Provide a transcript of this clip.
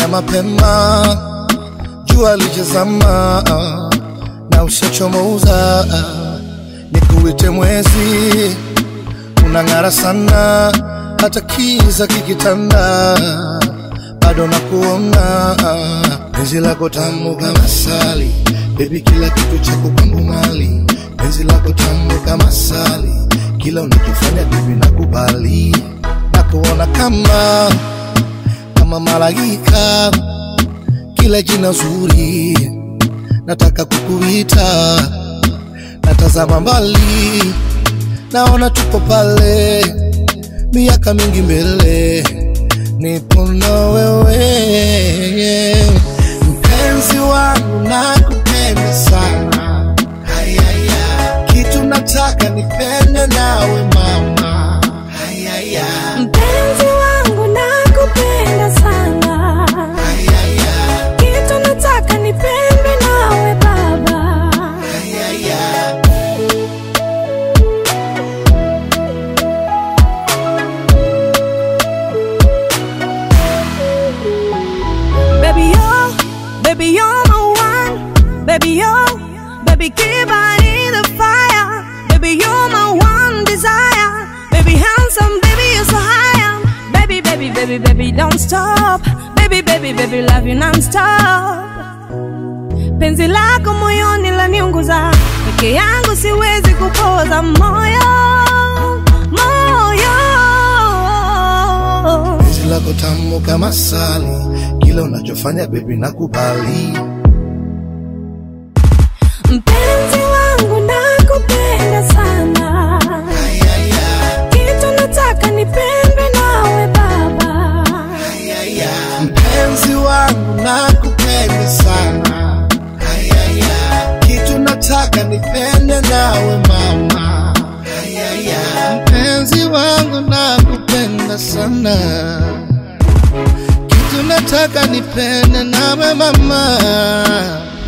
mapema, jua lijazama na ushachomoza, nikuite mwezi, unang'ara sana, hata kiza kikitanda, bado nakuona, penzi lako tamu kama sali, baby, kila kitu chako kwangu mali, penzi lako tamu kama sali, kila unachofanya baby nakubali, nakuona kama kama malaika, kila jina zuri nataka kukuita, natazama mbali, naona tupo pale, miaka mingi mbele, nipo na wewe, mpenzi wangu, nakupenda sana, hayaya, kitu nataka nipende nawe mama, hayaya, Mpenzi wangu nakupenda sana, hayaya, kitu nataka nipendwe nawe baba. hayaya. Baby yo, baby you're my one. Baby yo, baby keep burning the fire. Baby you're my one desire. Baby handsome, baby you're so high. Baby, baby, baby, baby don't stop. Baby, baby, baby love you non-stop. Penzi lako moyoni laniunguza, peke yangu siwezi kupoza moyo, moyo. Penzi lako tamu kama sali, kila unachofanya baby nakubali. Mpenzi wangu nakupenda sana, Ayaya, kitu nataka nipendwe nawe baba. ayaya. Mpenzi wangu nakupenda sana. Ayaya, kitu nataka nipende nawe mama. Ayaya, mpenzi wangu nakupenda sana. Kitu nataka nipende nawe mama.